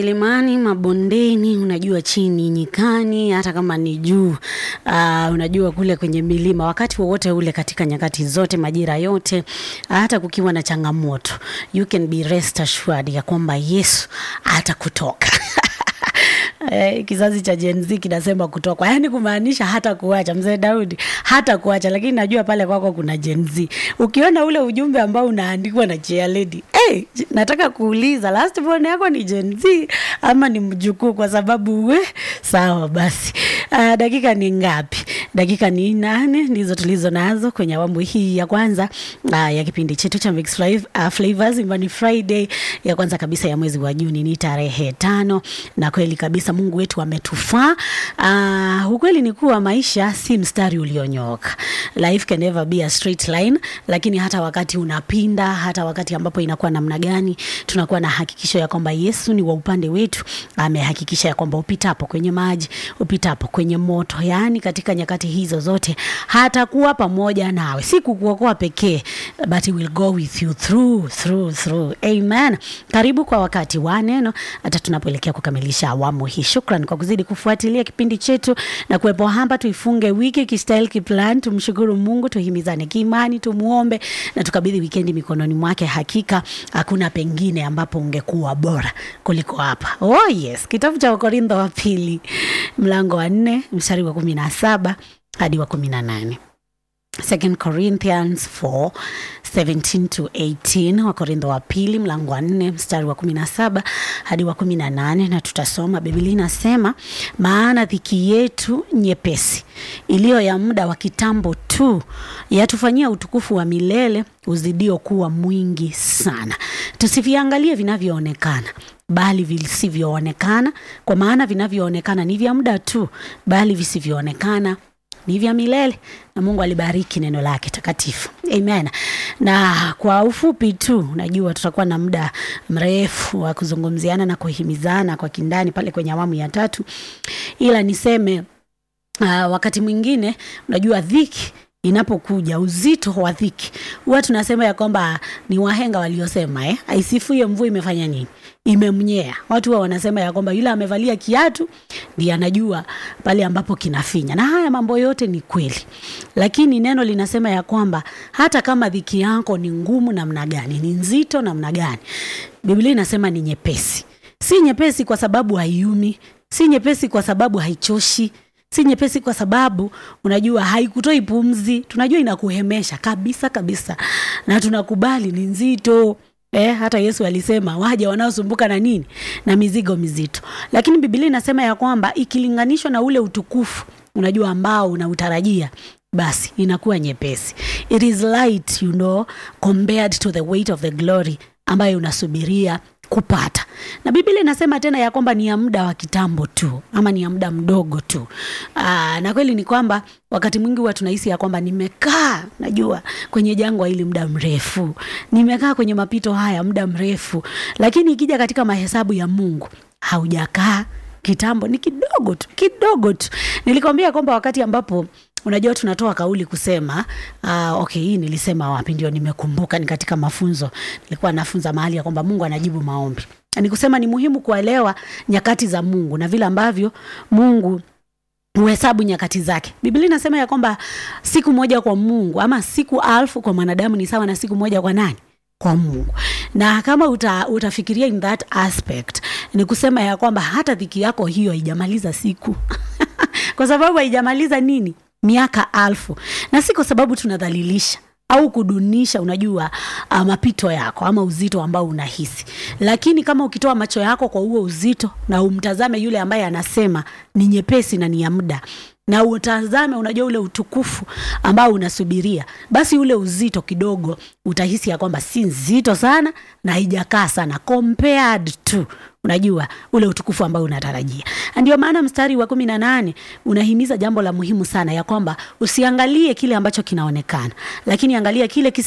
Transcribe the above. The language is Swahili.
milimani, mabondeni, unajua chini nyikani, hata kama ni juu uh, unajua kule kwenye milima, wakati wowote ule, katika nyakati zote, majira yote, hata kukiwa na changamoto, you can be rest assured ya kwamba Yesu atakutoka Eh, kizazi cha Gen Z kinasema kutoka, yaani kumaanisha hata kuacha. Mzee Daudi hata kuacha, lakini najua pale kwako kuna Gen Z. Ukiona ule ujumbe ambao unaandikwa na Chair Lady, hey, nataka kuuliza last born yako ni Gen Z ama ni mjukuu? Kwa sababu we sawa basi. Uh, dakika ni ngapi? Dakika ni nane ndizo tulizo nazo kwenye awamu hii ya kwanza uh, ya kipindi chetu cha Mix Flav, uh, Flavors Imani Friday ya kwanza kabisa ya mwezi wa Juni ni tarehe tano, na kweli kabisa Mungu wetu ametufaa. Uh, ukweli ni kuwa maisha si mstari ulionyooka. Life can never be a straight line, lakini hata wakati unapinda, hata wakati ambapo inakuwa namna gani, tunakuwa na hakikisho ya kwamba Yesu ni wa upande wetu. Amehakikisha ya kwamba upitapo kwenye maji, upitapo kwenye moto, yaani katika nyakati hizo zote hatakuwa pamoja nawe, si kukuokoa pekee, but he will go with you through through through. Amen. Karibu kwa wakati wa neno, hata tunapoelekea kukamilisha awamu hii. Shukran kwa kuzidi kufuatilia kipindi chetu na kuwepo hapa. Tuifunge wiki kistyle kiplan, tumshukuru Mungu, tuhimizane kiimani, tumuombe na tukabidhi wikendi mikononi mwake. Hakika hakuna pengine ambapo ungekuwa bora kuliko hapa. Oh yes, kitabu cha Wakorintho wa pili mlango wa nne mstari wa kumi na saba hadi wa kumi na nane. 2 Corinthians 4 17 to 18, Wakorintho wa pili mlango wa nne mstari wa 17 hadi wa 18, na tutasoma. Biblia inasema, maana dhiki yetu nyepesi iliyo ya muda wa kitambo tu yatufanyia utukufu wa milele uzidio kuwa mwingi sana. Tusiviangalie vinavyoonekana bali visivyoonekana, kwa maana vinavyoonekana ni vya muda tu, bali visivyoonekana ni vya milele. Na Mungu alibariki neno lake takatifu, amen. Na kwa ufupi tu, najua tutakuwa na muda mrefu wa kuzungumziana na kuhimizana kwa kindani pale kwenye awamu ya tatu, ila niseme uh, wakati mwingine unajua dhiki inapokuja uzito wa dhiki, huwa tunasema ya kwamba ni wahenga waliosema eh, aisifuye mvua imefanya nini? Imemnyea. Watu huwa wanasema ya kwamba yule amevalia kiatu ndiye anajua pale ambapo kinafinya, na haya mambo yote ni kweli, lakini neno linasema ya kwamba hata kama dhiki yako ni ngumu namna gani, ni nzito namna gani, Biblia inasema ni nyepesi. Si nyepesi kwa sababu haiumi, si nyepesi kwa sababu haichoshi si nyepesi kwa sababu unajua haikutoi pumzi, tunajua inakuhemesha kabisa kabisa, na tunakubali ni nzito. Eh, hata Yesu alisema waja wanaosumbuka na nini na mizigo mizito, lakini Biblia inasema ya kwamba ikilinganishwa na ule utukufu unajua ambao unautarajia basi inakuwa nyepesi. It is light, you know, compared to the weight of the glory ambayo unasubiria kupata. Na Biblia inasema tena ya kwamba ni ya muda wa kitambo tu ama ni ya muda mdogo tu. Aa, na kweli ni kwamba wakati mwingi huwa tunahisi ya kwamba nimekaa najua kwenye jangwa hili muda mrefu, nimekaa kwenye mapito haya muda mrefu, lakini ikija katika mahesabu ya Mungu haujakaa kitambo, ni kidogo tu, kidogo tu. Nilikwambia kwamba wakati ambapo unajua tunatoa kauli kusema uh, okay, hii nilisema wapi? Ndio nimekumbuka, ni katika mafunzo nilikuwa nafunza mahali ya kwamba Mungu anajibu maombi. Ni kusema ni muhimu kuelewa nyakati za Mungu na vile ambavyo Mungu huhesabu nyakati zake. Biblia inasema ya kwamba siku moja kwa Mungu ama siku alfu kwa mwanadamu ni sawa na siku moja kwa nani? Kwa Mungu. Na kama uta, utafikiria in that aspect, ni kusema ya kwamba hata dhiki yako hiyo haijamaliza siku kwa sababu haijamaliza nini miaka alfu, na si kwa sababu tunadhalilisha au kudunisha, unajua uh, mapito yako ama uzito ambao unahisi, lakini kama ukitoa macho yako kwa huo uzito na umtazame yule ambaye anasema ni nyepesi na ni ya muda na utazame, unajua ule utukufu ambao unasubiria, basi ule uzito kidogo utahisi ya kwamba si nzito sana na haijakaa sana compared to unajua ule utukufu ambao unatarajia. Ndio maana mstari wa kumi na nane unahimiza jambo la muhimu sana ya kwamba usiangalie kile ambacho kinaonekana, lakini angalia kile kisi